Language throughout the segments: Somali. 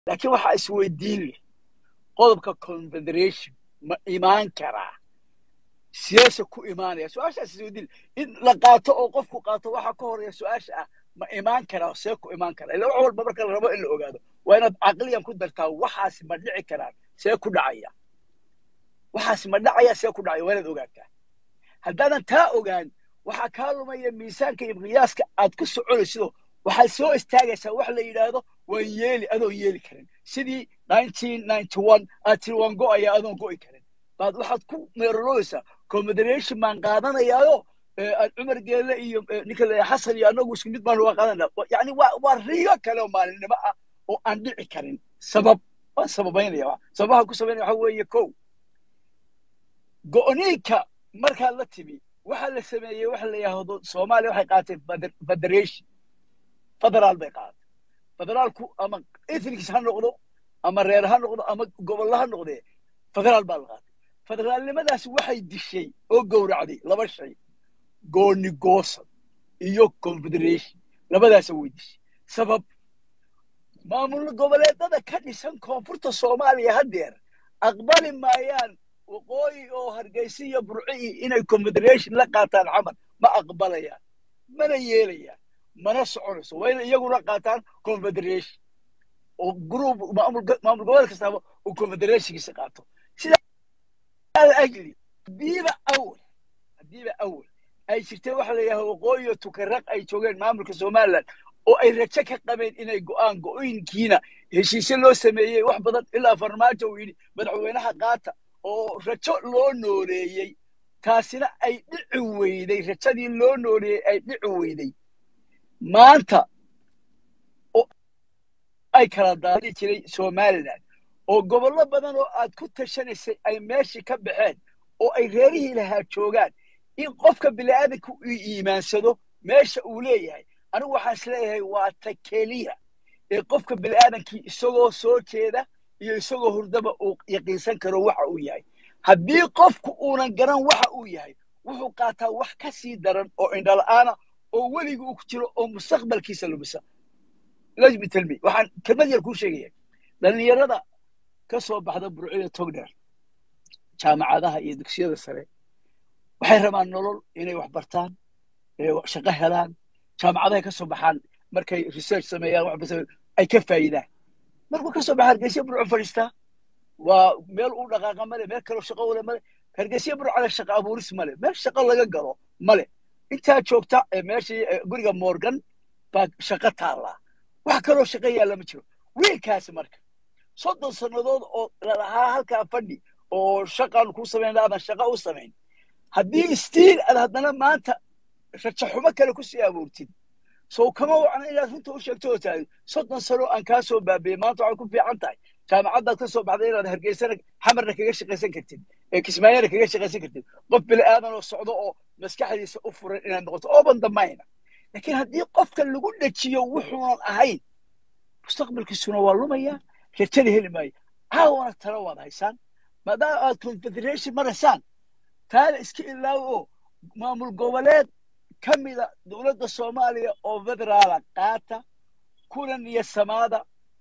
laakiin waxaa isweydiin leh qodobka confederation ma imaan karaa siyaasa ku imaanaya su-aashaas isweydiin in la qaato oo qofku qaato waxa ka horeeya su-aasha ah ma imaan karaa see ku imaan karaa ila wax walba marka la rabo in la ogaado waa inaad caqliyan ku dartaa waxaasi ma dhici karaan see ku dhacaya waxaasi ma dhacaya see ku dhacaya waa inaad ogaataa haddaadan taa ogaan waxaa kaa lumaya miisaanka iyo qiyaaska aad ku soconaysido waxaad soo istaagaysaa wax la yidhaahdo waan yeeli adoon yeeli karin sidii aad tiri waan go'aya adoon go'i karin baad waxaad ku meerolooysaa confederation baan qaadanayaayo cumar geelle iyo ninka la xasan iyo annagu isku mid baan uga qaadanaa yani waa waa riyo kale oo maalinimo ah oo aan dhici karin sabab waan sababaynaya sababaha ku sabaynaya waxa weeye kow go'niinka markaad la timi waxaa la sameeyey waxa la yidhaahdo soomaaliya waxay qaateen federation federaal bay qaadatay federaalku ama ethnics ha noqdo ama reer ha noqdo ama gobollo ha noqdee federaal baa la qaatay federaalnimadaas waxay dishay oo gowracday laba shay gooni goosan iyo confederation labadaasa way dishay sabab maamul goboleedada ka dhisan koonfurta soomaaliya haddeer aqbali maayaan waqooyi oo hargeysa iyo burci inay confederation la qaataan camal ma aqbalayaan mana yeelayaan mana soconayso waa inay iyaguna qaataan confederation oo group maamul goboleed kastaaba uu confederationkiisa qaato sidaa ajli hadiiba awal hadiiba awal ay jirtee waxa la yidhaha waqooyi iyo tukaraq ay joogeen maamulka somaliland oo ay rajo ka qabeen inay go'aan go'oyinkiina heshiisyo loo sameeyey wax badan ilaa farmaajo uu yidhi madaxweynaha qaata oo rajo loo nooleeyey taasina ay dhici weyday rajadii loo nooleeyey ay dhici weyday maanta oo ay kala daadi jiray somaliland oo gobollo badan oo aad ku tashanaysay ay meeshii ka baxeen oo ay reerihii lahaa joogaan in qofka bini'aadanka uu iimaansado meesha uu leeyahay anigu waxaan is leeyahay waa ta keliya ee qofka bini'aadankii isagoo soo jeeda iyo isagoo hurdaba uu yaqiinsan karo waxa uu yahay haddii qofku uunan garan waxa uu yahay wuxuu qaataa wax ka sii daran oo indhala'aana oo weligii uu ku jiro oo mustaqbalkiisa lumisa lajmi talmi waxaan kelmad yar kuu sheegaya dhallinyarada ka soo baxda burcida togdheer jaamacadaha iyo dugsiyada sare waxay rabaan nolol inay wax bartaan inay shaqo helaan jaamacadahay ka soo baxaan markay research sameeyaan wax ay ka faa'idaan markuu ka soo baxa hargeysa burcu fadhiistaa waa meel uu dhaqaaqa male meel kaloo shaqo wale male hargeysa burcada shaqo abuuris male meel shaqo laga galo male intaa joogta meeshii guriga morgan baa shaqo taallaa wax kaloo shaqo yaalla ma jiro wiilkaasi marka soddon sannadood oo lalahaa halkaa fadhi oo shaqaan kuu samayn aadan shaqo u samayn haddii stiil aad haddana maanta rajo xumo kale ku sii abuurtid sow kama wacna inaad runta u sheegto oo tahay soddon sano aan kaa soo baabeeyey maanta waxay ku fiican tahay jaamacaddaad ka soo baxday inaad hargeysana xamarna kaga shaqaysan kartid ee kismaayana kaga shaqaysan kartid qof bini aadan oo socdo oo maskaxdiisa u furan inaad noqoto ooban damayna laakiin haddii qofka lagu dhajiyo wuxuunan ahayn mustaqbalkiisuna waa lumaya rajada heli maayo caawana tala waad haysaan maadaama aad confederation maraysaan taada iska ilaawo oo maamul goboleed ka mida dowladda soomaaliya oo federaala qaata kuna niyo samaada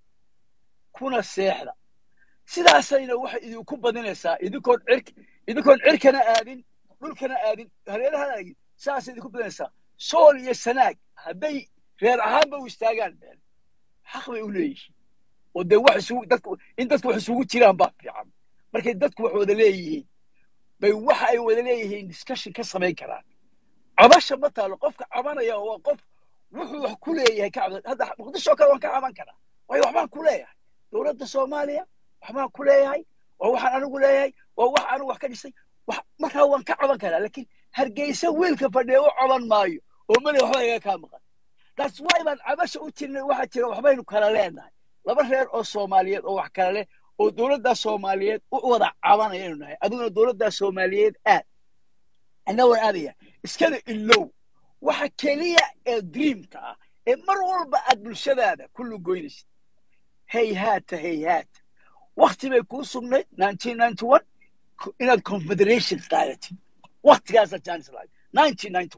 kuna seexda sidaasayna waxay idinku badinaysaa idinkoon cir idinkoon cirkana aadin dhulkana aadin hareerahana aadin sidaasay idinku badinaysaa sool iyo sanaag hadday reer ahaanba u istaagaan been xaq bay u leeyihiin oo dee wax isugu dadku in dadku wax isugu jiraan baa fiican markay dadku wax wada leeyihiin bay waxa ay wada leeyihiin discussion ka samayn karaan cabasha ma taalo qofka cabanaya waa qof wuxuu wax ku leeyahay ka cabda hadda muqdisho kale waan ka caban karaa waayo waxbaan ku leeyahay dowladda soomaaliya waxbaan ku leeyahay waa waxaan anigu leeyahay waa wax anigu wax ka dhisay markaa waan ka caban karaa laakiin hargeysa wiilka fadhiya u caban maayo oo male waxba iga kaa maqan taas waay baan cabasha u jirnay waxaa jira waxbaynu kala leenahay laba reer oo soomaaliyeed oo wax kala leh oo dowladdaa soomaaliyeed u wada cabanayaynu nahay adiguna dowladdaa soomaaliyeed aad anna waan aadaya iskana ilow waxa keliya ee dreamka ah ee mar walba aad bulshadaada ku lugoynaysid hayhaata hayhaata wakti bay kuu sugnayd inaad confederation qaadatid waktigaasa chance lahayd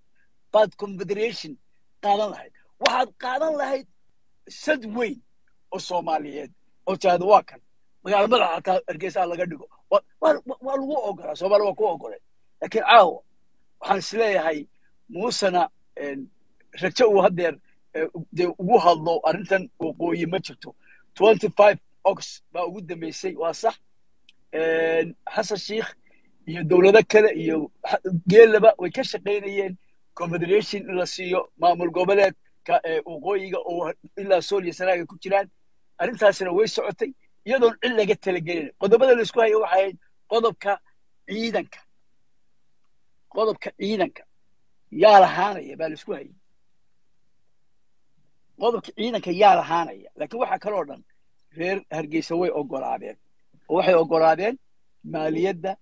baad confederation qaadan lahayd waxaad qaadan lahayd sad weyn oo soomaaliyeed oo tiahdo waa kan magaala madaxa hataa hargeysaa laga dhigo waa waa lagu ogolaa soomaaliya waa ku ogolay laakiin caawa waxaan isleeyahay muusena rajo uu haddeer dee ugu hadlo arrintan waqooyi ma jirto twenty five ox baa ugu dambeysay waa sax xasan sheikh iyo dowlado kale iyo geelaba way ka shaqaynayeen confederation in la siiyo maamul goboleedka waqooyiga oo ilaa sool iyo sanaaga ku jiraan arrintaasina way socotay iyadoon cid laga talagelin qodobada laisku haya waxay ahayd qodobka ciidanka qodobka ciidanka yaa lahaanaya baa laisku hayay qodobka ciidanka yaa lahaanaya laakiin waxaa kaloo dhan reer hargeysa way ogolaadeen oo waxay ogolaadeen maaliyadda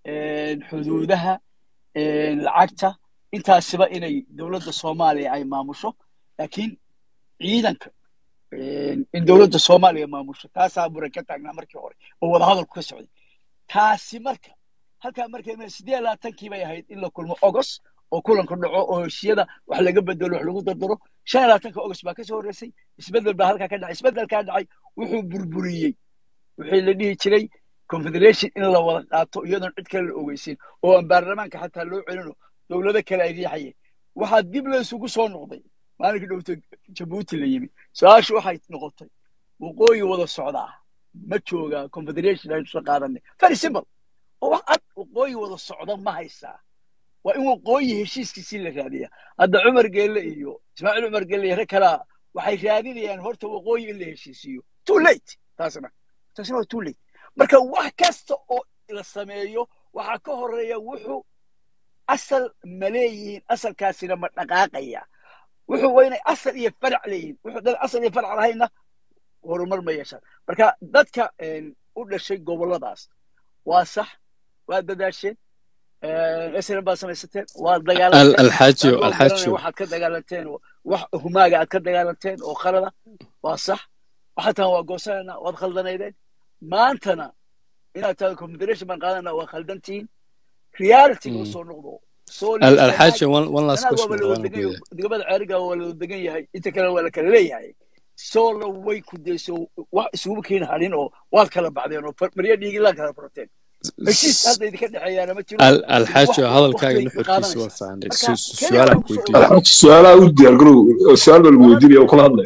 xuduudaha lacagta intaasiba inay dowladda soomaaliya ay maamusho laakiin ciidanka in dowladda soomaaliya maamusho taasaa muran ka taagnaa markii hore oo wadahadalku ka socday taasi marka halkaa markay siddeed labaatankii bay ahayd in la kulmo ogos oo kulanku dhaco oo heshiyada wax laga bedelo wax lagu dardaro shan iyo labaatanka ogos baa kasoo horreysay isbeddel baa halkaa ka dhacay isbeddelkaa dhacay wuxuu burburiyey wixii la dhihi jiray confederation in la wada qaato iyadoon cid kale la ogeysin oo aan baarlamaanka xataa loo celino dowlado kale ay riixayeen waxaa dib la isugu soo noqday maalinkii dhowto jabuuti la yimi su-aashu waxay noqotay waqooyi wada socdaa ma joogaa confederation aynu soo qaadanay very simple oo wax cad waqooyi wada socda ma haysaa waa in waqooyi heshiiskiisii la raadiya hadda cumar geelle iyo ismaaciil cumar geelle iyo rag kalaa waxay raadinayaan horta waqooyi in la heshiisiiyo too late taasna taasna waa too late marka wax kasta oo la sameeyo waxaa ka horeeya wuxuu asal ma leeyihiin asalkaasina ma dhaqaaqaya wuxuu waa inay asal iyo farac leeyihiin wuxuu dad asal iyo farac lahayna horumar ma yeeshaan marka dadka u dhashay gobolladaas waa sax waa dadaasheen snm baad samaysateen waa dagaalanteen waxaad ka dagaalanteen wax humaaga aad ka dagaalanteen oo khalada waa sax waxaatan waa goosanayna waad khaldanaydeen maantana inaad tahay confederation baan qaadana waa khaldantihiin reality u soo noqdo الحاجة one last question degmada ceeriga waa la degan yahay inta kale waa la kala leeyahay soola way ku dayso wax isugu keeni harin oo waad kala baxdeen oo maryo dhiigi laa kala furateen heshiis hadda idinka dhexeeyaana ma jiro الحاجة hadalkaaga nuxurkiisa waa fahanay su-aalaan ku weydiiyey su-aalaha u diyaar garow su-aal baa lagu weydiinaya oo kula hadlaya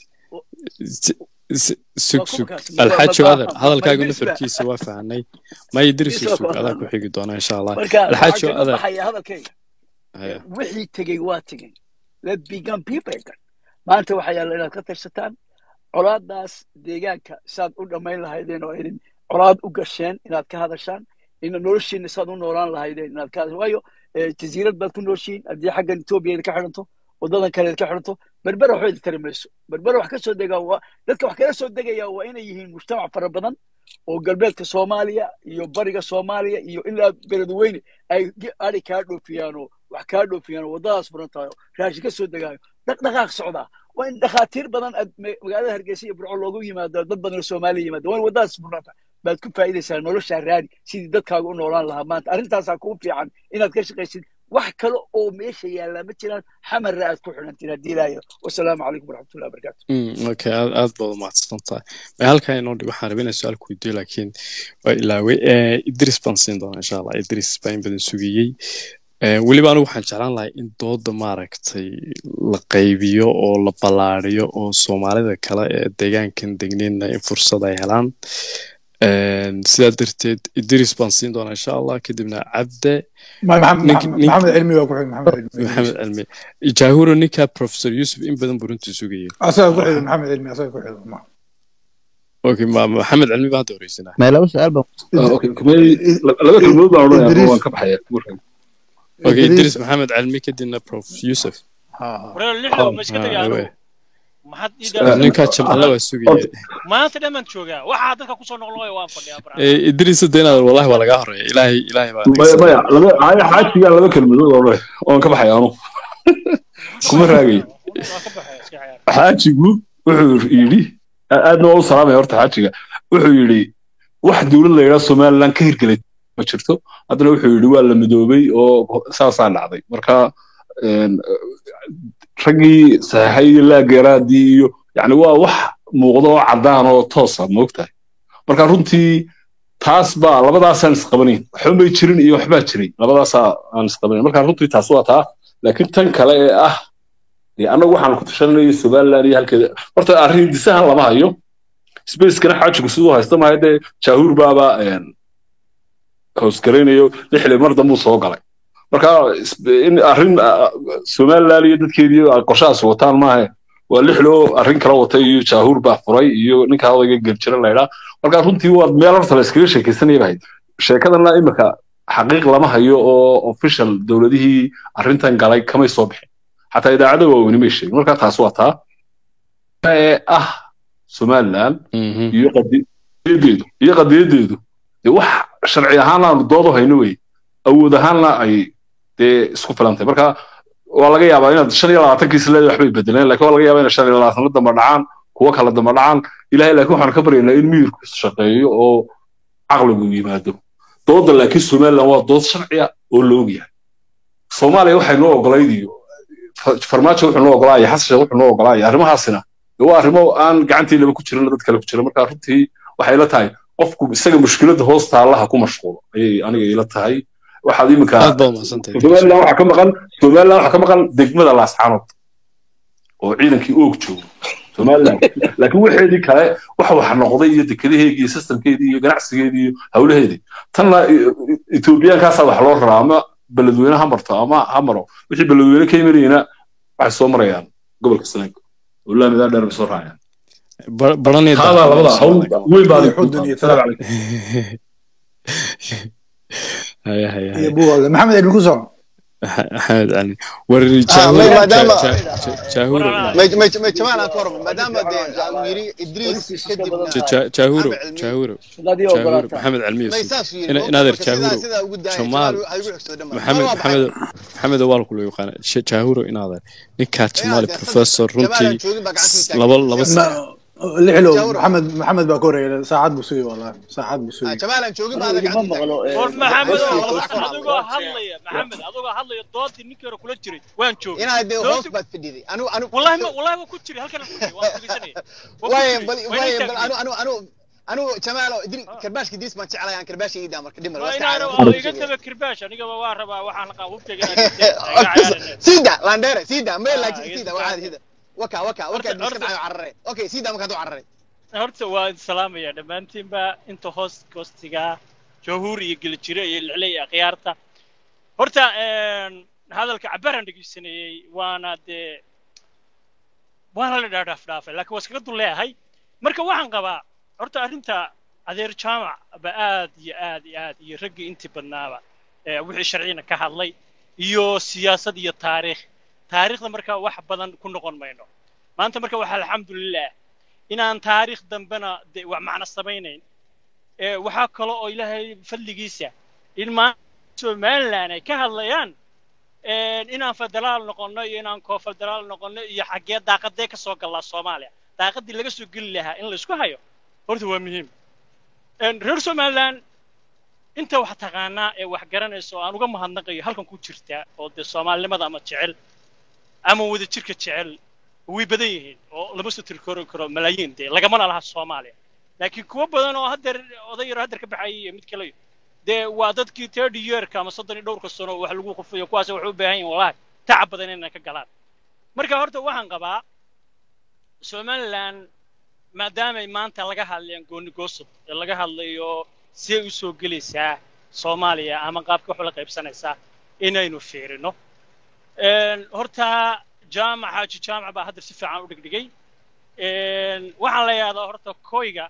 sug sug alxaaji adeer hadalkaaga nuxurkiisa waa fahanay may dirisu sug adaa ku xigi doona insha allah alxaaji adeer hadalkayga wixii tegey waa tegey let began people maanta waxaa yaalla inaad ka tashataan colaadaas deegaanka saad u dhammayn lahaydeen oo idin colaad u gasheen inaad ka hadashaan ina noloshiina saad u noolaan lahaydeen inaad ka hadashaan waayo jasiirad baad ku nooshiin haddii xaggan etoobiya idinka xidhanto waddadan kale idinka xidhanto berbera waxba idin tari mayso berbera wax ka soo degaa waa dadka wax kala soo degaya waa inay yihiin mujtamac fara badan oo galbeedka soomaaliya iyo bariga soomaaliya iyo ilaa beledweyne ay ari kaa dhoofiyaan oo wax kaa dhoofiyaan oo waddadaas furan tahay oo raashin ka soo degaayo dhaqdhaqaaq socdaa waa in dhakhaatiir badan magaalada hargeysa iyo burco loogu yimaado dad badan oo soomaaliya yimaado waa in waddadaas furnata baad ku faa'iidaysaa noloshaa raadi sidii dadkaaga u noolaan lahaa maanta arrintaasaa kuu fiican inaad ka shaqaysid wax kale oo meesha yaallaa ma jiraan xamarra aad ku xidhantiin haddii ilaayo wasalaamu calaykum waraxmatullahi wabarakaatu okay aad aad baad umahadsan tahay may halkaa inoo dhig waxaan rabay inaan su-aal ku weydiiyo laakiin waa ilaaway idris baan siin doonaa insha allah idris baa in badan sugiyey weliba anigu waxaan jeclaan lahay in dooda maaragtay la qaybiyo oo la ballaariyo oo soomaalida kale ee deegaankan degneenna in fursad ay helaan sidaa darteed idris baan siin doonaa insha allah kadibna cabde maxamed cilmi waa ku xig maxamed maxamed cilmi jahuro ninka professor yusuf in badan buu runtii sugayay asaga ku xig maxamed cilmi asaga ku xig ma okay ma maxamed cilmi baa hadda horeysanaa ما لو سؤال بقى laba kelmadood baan odhanaya waan ka baxaya okay idris maxamed cilmi kadibna prof yusuf wareer lixda ma iska tagaano maxaad ii ninkaa jamcalla waa sugaya maanta dhammaan joogaa waxaa dadka kusoo noqnoqoya waan fadhiyaa bara idris hadda inaad wallahi waa lagaa horeeya ilaahay ilaahay baa maya maya laba haya xaajigaa laba kelmadood oo odhanaya waan ka baxaya anu kuma raagay waa ka baxaya iska ciyaar xaajigu wuxuu yidhi aadna waa u salaamaya horta xaajiga wuxuu yidhi wax dowlad la yidhaa somaliland ka hirgelay ma jirto haddana wuxuu yidhi waa la midoobay oo saasaa dhacday marka raggii saxeexay iyo laageeraadii iyo yani waa wax muuqda oo caddaan oo toosa moogtahay marka runtii taas baa labadaasaan isqabanayn waxba may jirin iyo waxbaa jiray labadaasaa aan isqabanayn marka runtii taas waa taa laakiin tan kale ee ah dee annagu waxaan ku tashanayay somaliland iyo halkeeda horta arrin disahan lama hayo spacekana xaajigu siduu haysta maayo dee jaahuur baaba hoosgaraynayo lixle mar dambuu soo galay marka in arrin somaliland iyo dadkeedii qorshahaas wataan maahe waa lixloo arrin kala watay iyo jaahuur baa furay iyo ninka odayga geljira laydhaa marka runtii waa meel horta la iskaga sheekaysanaya bahayd sheekadana imika xaqiiq lama hayo oo official dowladihii arrintan galay kamay soo bixin xataa idaacada waaweyni may sheegin marka taas waa taa ee ah somaliland iyo qadiyadeedu iyo qadiyadeedu dee wax sharci ahaana aanu doodo hayno wey awood ahaanna ay dee isku filantay marka waa laga yaabaa inaad shan iyo labaatankiis leedahay waxbay bedeleen laakiin waa laga yaabaa inaad shan iyo labaatan la damba dhacaan kuwo kala damba dhacaan ilahay laakiin waxaan ka baryaynaa in miyirku shaqeeyo oo caqligu yimaado dooda laakiin somaliland waa dood sharciya oo la ogyahay soomaaliya waxay noo ogolayd iyo farmaajo wuxuu noo ogolaaya xasan sheekh wuxuu noo ogolaaya arrimahaasina waa arrimo aan gacanteynaba ku jirin dad kale ku jira marka runtii waxay ila tahay qofku isaga mushkiladda hoos taallaha ku mashquulo ayay aniga ila tahay waxaad iminka somaliland waxaa ka maqan somaliland waxaa ka maqan degmada laascaanood oo ciidankii oog joogo somaliland laakiin waxeedii kale wax wax noqday iyo dekadaheedii iyo systemkeedii iyo ganacsigeedii iyo hawlaheedii tanna ethoobiyankaasaa wax loo raraa ama beledweyne ha marto ama ha maro wixii beledweyne ka imanayana waxay soo marayaan gobolka sanaag oo laamidaa dheer bay soo raacayaan haadaa labada hawl weyn baa maxamed ibn kuso maxamed cali war jaahuro jaahuro jaahuro maxamed calmiyo inaadeer jaahuro jamaal maxamed maxamed maxamed waa lagu loo yaqaana jaahuro inaadeer ninkaa jamaal professor runtii laba laba lixlo maxamed maxamed baa ka horeeya saacad buu sugay wallahi saacad buu sugay jamaalan joogin baa war maxamed adigoo hadlaya maxamed adigoo hadlaya doodii ninkii hore kula jiray waan joogay inaad dee hoos baad fadhiday anu anu wallahi ma wallahi waa ku jiray halkan ku jiray waan dhegeysanaya waay bal waay bal anu anu anu anu jamaalo idri karbaashka diis baan jeclahay aan karbaashka ii marka dhimal waa inaan iga taga kirbaash aniga waa rabaa waxaan qaa hubkayga sida landere sida meel laakiin sida waa sida waka waka waka diska dhacayo carare okay sida markaad u carare horta waa salaamaya dhammaantiinba inta hoos hoostiga jahuur iyo geljire iyo lixle iyo akhyaarta horta hadalka cabaran dhegeysanayey waana dee waana la dhaadhaaf dhaafay laakiin waa iskaga dul leeyahay marka waxaan qabaa horta arrinta adeer jaamac ba aad iyo aad iyo aad iyo raggii intii badnaaba wixii sharciyana ka hadlay iyo siyaasad iyo taariikh taariikhda marka wax badan ku noqon mayno maanta marka waxaa alxamdulilah inaan taariikh dambena de wax macno samaynayn waxaa kale oo ilaahay fadligiisa in maanta somaliland ay ka hadlayaan inaan federaal noqonno iyo inaan koofederaal noqonno iyo xaggee daaqadee ka soo gallaa soomaaliya daaqadii laga soo geli lahaa in laysku hayo horta waa muhiim reer somaliland inta wax taqaanaa ee wax garanaysa oo aan uga mahadnaqayo halkan ku jirta oo dee soomaalinimada ama jecel ama wada jirka jecel way badan yihiin oo lama soo tirkori karo malaayiin dee lagamana laha soomaaliya laakiin kuwo badan oo haddeer oday yaro haddeer ka baxayay iyo mid kale dee waa dadkii thirty yearka ama soddon iyo dhowrka sano wax lagu qufayo kuwaas waxay u baahan yihin wallahi tacab badan inay ka galaan marka horta waxaan qabaa somaliland maadaamay maanta laga hadlayaan gooni goosub ee laga hadlayo siday u soo gelaysaa soomaaliya ama qaabka wax ula qaybsanaysaa inaynu fiirino horta jaamac xaaji jaamac baa hadda si fiican u dhigdhigay waxaan la yidhahdaa horta koyga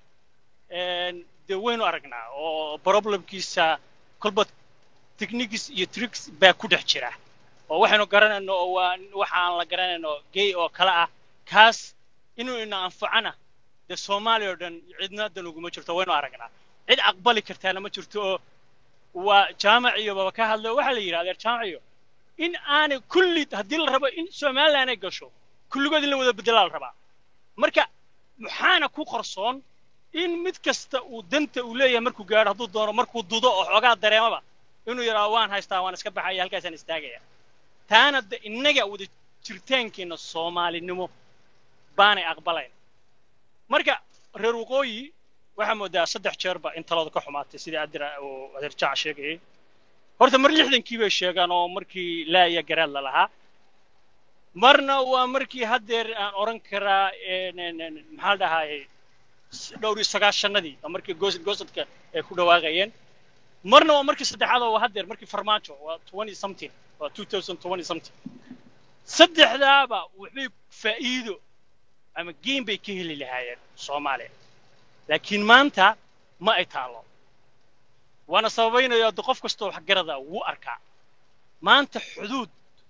dee waynu aragnaa oo problemkiisa kolba techniques iyo tricks baa ku dhex jira oo waxaynu garanayno oo waa waxaan la garanayno gay oo kale ah kaas inuu ina anfacana dee soomaaliya oo dhan cidna dan uguma jirto waynu aragnaa cid aqbali kartaana ma jirto oo waa jaamac iyo baba ka hadlay waxaa la yidhi adeer jaamac iyo in aanay kulli haddii la rabo in somaliland ay gasho kulligood in la wada bedelaa la rabaa marka maxaana ku qarsoon in mid kasta uu danta uu leeyahay markuu gaadho hadduu doono markuu dudo oo xoogaa dareemaba inuu yidhaado waan haystaa waan iska baxaya halkaasaan istaagaya taana de innaga wada jiritaankeenna soomaalinimo baanay aqbalayn marka reer waqooyi waxaa moodaa saddex jeerba in talada ka xumaatay sidii adira uu adeer jaac sheegayay horta mar lixdankii bay sheegaan oo markii laa iyo garaad la lahaa marna waa markii haddeer aan odhan karaa maxaa dhahaayey dhowr iyo sagaashanadii oo markii goosad goosadka ay ku dhawaaqayeen marna waa markii saddexaad oo haddeer markii farmaajo waa twenty something waa two thousand twenty something saddexdaaba waxbay faa'iido ama gein bay ka heli lahaayeen soomaaliya laakiin maanta ma ay taalo waana sababaynayaa de qof kastoo waxgarada wuu arkaa maanta xuduud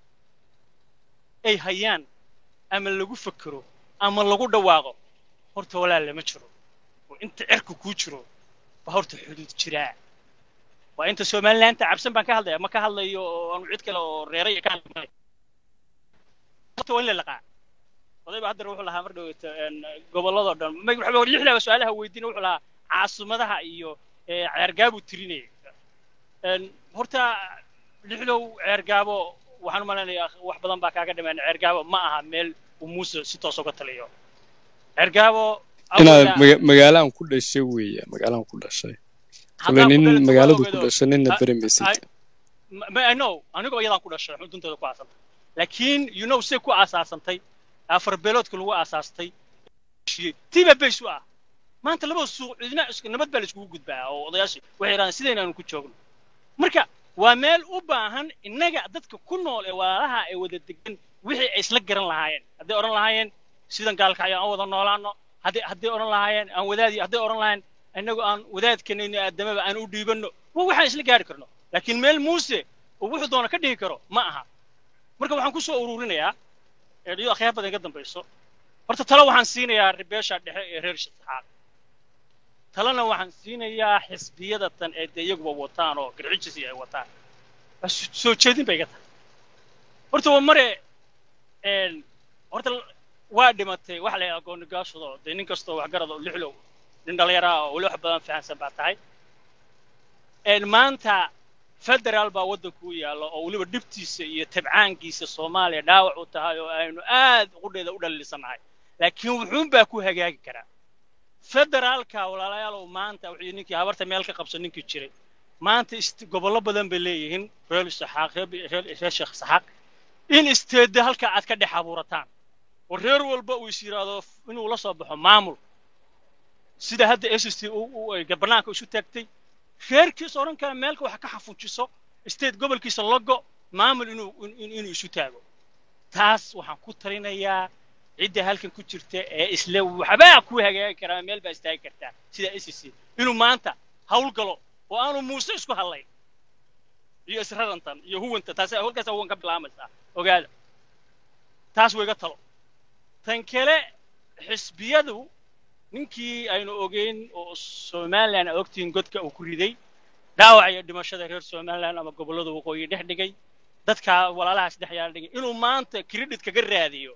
ay hayaan ama lagu fekero ama lagu dhawaaqo horta walaal lama jiro oo inta cirka kuu jiro baa horta xuduud jiraa waa inta somalilaanta cabsan baan ka hadlaya ma ka hadlayo oo aanu cid kale oo reeraya ka hadlay horta waa in la laqaa odayba haddana wuxuu lahaa mar dhaweyta gobolladoo dhan waxba lixdaaba su-aalaha weydiina wuxuu lahaa caasimadaha iyo ceergaabuu tirinayay horta lixdow ceergaabo waxaan u malaynayaa wax badan baa kaaga dhimeen ceergaabo ma aha meel uu muuse si toos uga taliyo ceergaabo inaad magaalaan ku dhashay weeye magaalaan ku dhashay kule nin magaaladu ku dhashay ninna beremaysid no anigoo iyadaan ku dhashay xudunteeda ku aasantay laakiin you know say ku aasaasantay afar beeloodka lagu aasaastay tiiba bays u ah maanta labada suuq cidina nabad baa la iskugu gudbaa oo odayaashii waxay yidhahdeen sidayna aanu ku joogno marka waa meel u baahan innaga dadka ku nool ee walaalaha ay wada degan wixii ay isla garan lahaayeen hadday odhan lahaayeen sidan gaalkacyo aan wada noolaano hadday hadday odhan lahaayeen aan wadaadi hadday odhan lahaayeen innagu aan wadaadkanayno aadamaba aan u dhiibanno waa waxaan isla gaari karno laakiin meel muuse oo wuxuu doona ka dhihi karo ma aha marka waxaan ku soo ururinayaa eedhiyo akhyaar badan ka dambayso horta talo waxaan siinayaa beesha dhexe ee reer shasaxaad talena waxaan siinayaa xisbiyada tan ee dee iyaguba wataan oo garcijisi ay wataan soo jeedin bay iga tahay horta waa mare horta waa dhimatay waxa la yidhaha goonigaashado dee nin kastoo waxgarad oo lixlow nin dhallinyaraa oo weli wax badan fahansan baa tahay maanta federaal baa waddanku u yaalla oo weliba dhibtiisa iyo tabcaankiisa soomaaliya dhaawac u tahay oo aynu aad qudheeda u dhalilisanahay laakiin wuxuun baa ku hagaagi karaa federaalka walaalayaalow maanta wuxuu ninkii habarta meel ka qabsan ninkii jiray maanta gobollo badan bay leeyihiin reer saxaaq reer sheekh saxaaq in isteedda halka aad ka dhex abuurataan oo reer walba uu is yidhaahdo inuu la soo baxo maamul sida hadda s s t bannaanka isu taagtay reerkiisa odhan kara meelka wax ka xafuujiso state gobolkiisa logo maamul inuu inuu isu taago taas waxaan ku talinayaa cidda halkan ku jirta ee isle waxbaa ku hagaagi karaa meel baa istaagi kartaa sida s c inuu maanta hawl galo oo aanu muuse isku hadlayn iyo israrantan iyo huwanta taas halkaas huwan ka bilaamaysaa ogaada taas wayga talo tan kale xisbiyadu ninkii aynu ogeyn oo somalilan aad ogtihiin godka uu ku riday dhaawac iyo dhimashada reer somalilan ama gobollada waqooyi dhex dhigay dadka walaalahaas dhex yaala dhigay inuu maanta credit kaga raadiyo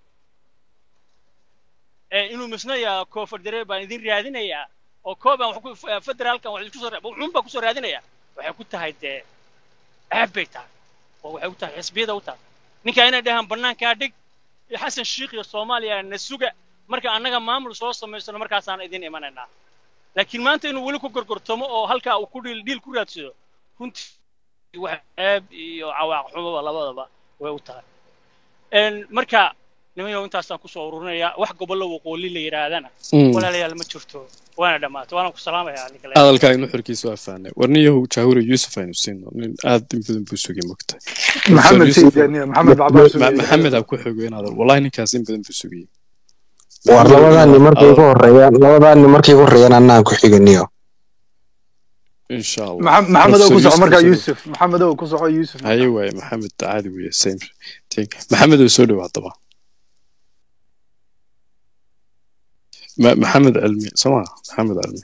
inuu misnaya koofardare baan idin raadinayaa oo koobaan federaalkan wax isku soo wuxuun baa kusoo raadinaya waxay ku tahay dee ceeb bay tahay oo waxay ku tahay xisbiyada u tahay ninka inay dhahaan bannaankaa dhig xasan shiikh iyo soomaaliya na suga marka annaga maamul soo samaysano markaasaan idin imanaynaa laakiin maanta inuu weli ku gorgortamo oo halkaa uu ku dhiil dhiil ku raadsado runtii wax ceeb iyo cawaaq xumaba labadaba way u tahay marka nimanyow intaasaan kusoo ururinayaa wax gobollo waqooyi la yidhaahdana walaalayaal ma jirto waana dhammaatay waana ku salaamayaa hadalkaa inu xorkiisa waa fahnay warniyahu jaahura yuusuf aynu siino nin aad in badan buu sugay mogtahay maxamed sayidaniya maxamed bacbaa sugay maxamed ha ku xogo inaad wallahi ninkaas in badan buu sugayay war labadaani markay ku horeeyaan labadaani markay ku horeeyaan annaan ku xiganiyo insha allah maxamed oo ku soco markaa yuusuf maxamed oo ku soco yuusuf haye waaye maxamed caadi weeye same thing maxamed oo soo dhow haddaba maxamed cilmi soma maxamed cilmi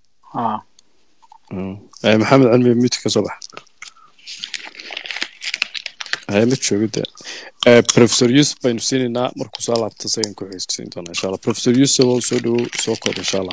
maxamed cilmi mid ka soo bax haye ma joogo de professor yusuf baynu siinaynaa markuu soo laabta isagan ku xigsiin doona insha allah professor yusuf oo soo dhowo soo koob insha allah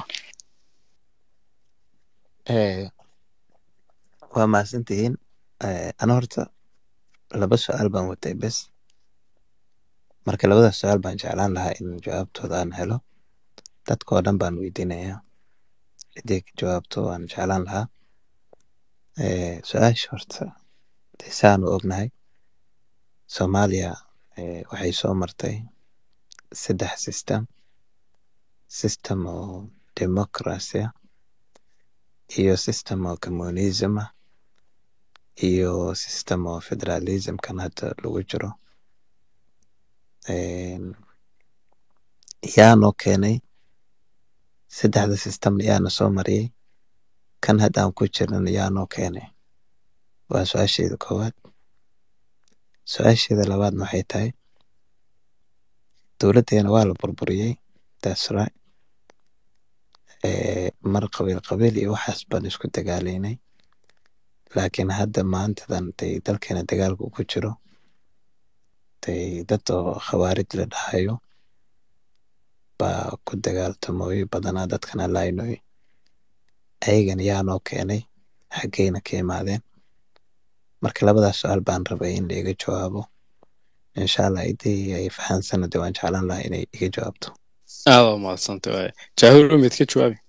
waa mahadsantihiin ana horta laba su-aal baan watay bes marka labada su-aal baan jeclaan lahaa in jawaabtooda aan helo dadka oo dhan baan weydiinayaa ciddii ka jawaabto waan jeclaan lahaa Eh, su-aasha horta dee saanu ognahay soomaaliya eh, waxay soo martay saddex system system oo democracy ah iyo system oo communism ah iyo system oo federalism kan hadda lagu jiro Een, yaanoo keenay saddexda system yaana soo mariyey kan hadda aan ku jirnana yaanoo keenay waa su-aasheeda koowaad su-aasheeda labaadna waxay tahay dowladdeena waa la burburiyey that's right Eh, mar qabiil qabiil iyo waxaas baan isku dagaalaynay laakiin hadda maantadan day dalkeena dagaalka uu ku jiro day dad oo khawaarij la dhahayo baa ku dagaaltamooyo badanaa dadkana laynoy ayagan yaanoo keenay xaggeyna ka imaadeen marka labadaas su-aal baan rabay in la iga jawaabo insha allah idii ay fahansana de waan jeclaan lahaa inay iga jawaabto aada u mahadsantay waay jaahil umid ka jawaabi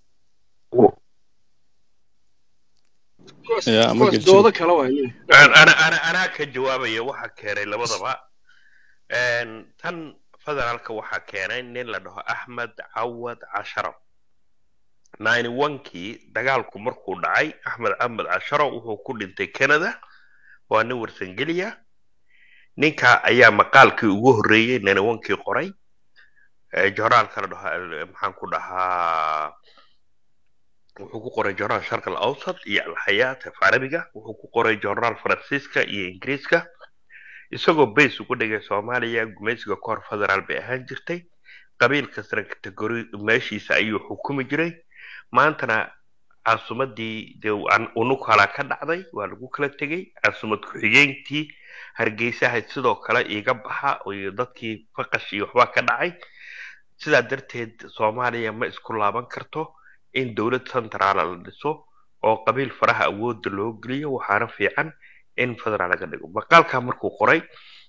ya ama kuwaas gelji doodo kale waay An- ana ana anaa ka jawaabaya waxa keenay labadaba Een, tan federaalka waxaa keenay nin la dhaho axmed cawad casharo nine onkii dagaalku markuu dhacay axmed axmed casharo wuxuu ku dhintay canada waa nin warsangeliya ninka ayaa maqaalkii ugu horreeyey nine onkii qoray Ee, joornaalka la dhaho al- maxaan ku dhahaa wuxuu ku qoray joornaal sharq al awsat iyo alxayaat af carabiga wuxuu ku qoray joornaal faransiiska iyo ingiriiska isagoo bays ugu dhigay soomaaliya gumaysiga kahor federaal bay ahaan jirtay qabiil kastana kategori meeshiisa ayuu xukumi jiray maantana caasimadii dee an- unug halaa ka dhacday waa lagu kala tegey caasimad ku-xigeentii hargeysaha sidoo kale iga baxa iyo dadkii faqash iyo waxbaa ka dhacay sidaa darteed soomaaliya ma isku laaban karto in dowlad centraala la dhiso oo qabiil faraha awoodda loo geliyo waxaana fiican in federaal laga dhigo maqaalkaa markuu qoray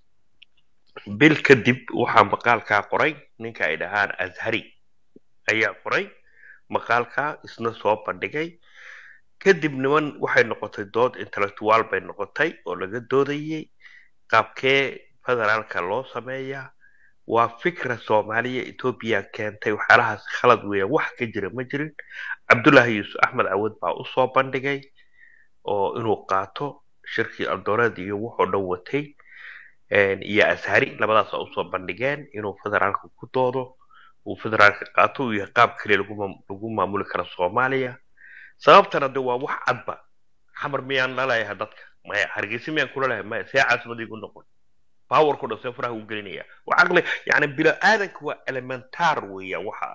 bil kadib waxaa maqaalkaa qoray ninka ay dhahaan azhari ayaa qoray maqaalkaa isna soo bandhigay kadib niman waxay noqotay dood intellectual bay noqotay oo laga doodayay qaabkee federaalka loo sameeyaa waa fikra soomaaliya etoobiya keentay waxyaalahaas khalad weeyaan wax ka jira ma jirin cabdullaahi yuusuf axmed cawad baa usoo bandhigay oo inuu qaato shirkii aldooreed iyo wuxuu dhan watay een, iyo ashari labadaas oo usoo bandhigeen inuu federaalka ku doodo uu federaalka qaato uu yahay qaab kale lagu maam- lagu maamuli karo soomaaliya sababtana de waa wax cadba xamar miyaan laleeyahay dadka maya hargeysa miyaan kula leeyahay maya see caasimadii ku noqon powerku dhan see faraha u gelinaya waa caqli yani bilo aadanka waa elementar weeyaan waxa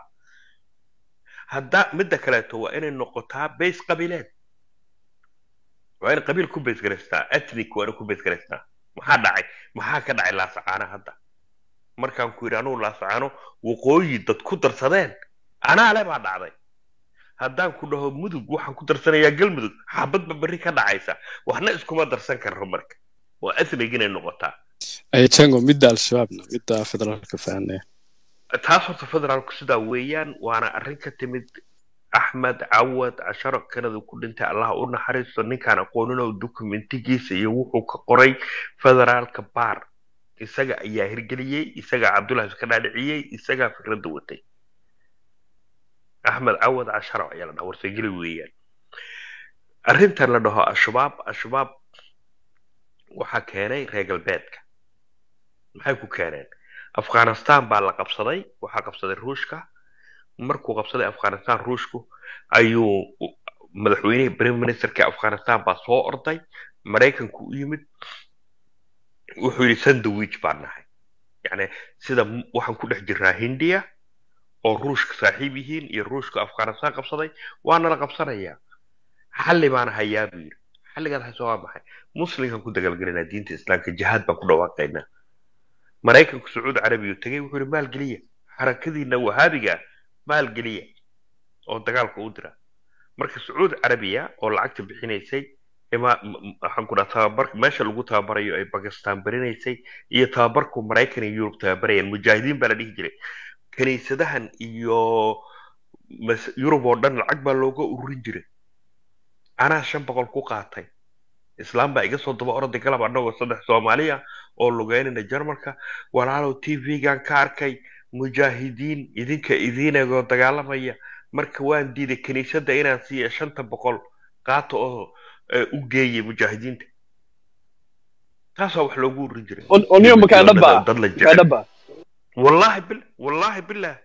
hadda midda kaleeto waa inay noqotaa base qabiileed waa in qabiil ku base garaystaa ethnic waa in ku base garaystaa maxaa dhacay maxaa ka dhacay laasacaana hadda markaan ku yidhi anugu laasacaano waqooyi dad ku darsadeen anaa le baa dhacday haddaan ku dhaho mudug waxaan ku darsanayaa galmudug xabadba berri ka dhacaysa waxna iskuma darsan karro marka waa ethnic inay noqotaa ay jango midda al-shabaabna midda federaalka fahanaya taas horta federaalku sidaa weeyaan waana arrin ka timid axmed cawad casharo kanada ku dhintay allah u naxariisto ninkaan aqooninoo dokumentigiisa iyo wuxuu ka qoray federaalka baar isaga ayaa hirgeliyey isagaa cabdullahi iska dhaadhiciyey isagaa fikradda watay axmed cawad casharo ayaa la dhaha warsageli weeyaan arrintan la dhaho al-shabaab al-shabaab waxaa keenay reer galbeedka maxay ku keeneen afghanistan baa la qabsaday waxaa qabsaday ruushka markuu qabsaday afghanistan ruushku ayuu madaxweynihii prime ministerka afghanistan baa soo orday maraykanku u yimid wuxuu yidhi sandwich baan nahay yani sida m- waxaan ku dhex jirnaa hindiya oo ruushka saaxiib yihiin iyo ruushka afghanistan qabsaday waana la qabsanayaa xalli baana hayaa buu yidhi xalligaad hayso waa maxay muslimkan ku dagaalgelinaa diinta islaamka jihaad baan ku dhawaaqaynaa maraykanku sacuudi carabiya tegay wuxuu yidhi maalgeliya xarakadiina wahaabiga maalgeliya oo dagaalka u dira marka sacuudi carabiya oo lacagta bixinaysay ima m- m- waxaan ku dhaha tababar meesha lagu tababarayo ay bakistan barinaysay iyo tababarku maraykan iyo yurub tababarayaan mujaahidiin baa la dhihi jiray kiniisadahan iyo mas- yurub oo dhan lacag baa looga ururin jiray anaa shan boqol ku qaatay islaam baa iga soo daba orday galab annagoo saddex soomaaliya oo lugeynayna jarmalka walaalow t v-gan ka arkay mujaahidiin idinka idiinagoo dagaalamaya marka waan diiday kiniisadda inaan siiya shanta boqol qaata oo eh, u geeyay mujaahidiinta taasaa wax loogu ururin jiray oniyo makaa dad dhaba dad la makaa jecel dhaba wallaahi bil wallaahi billah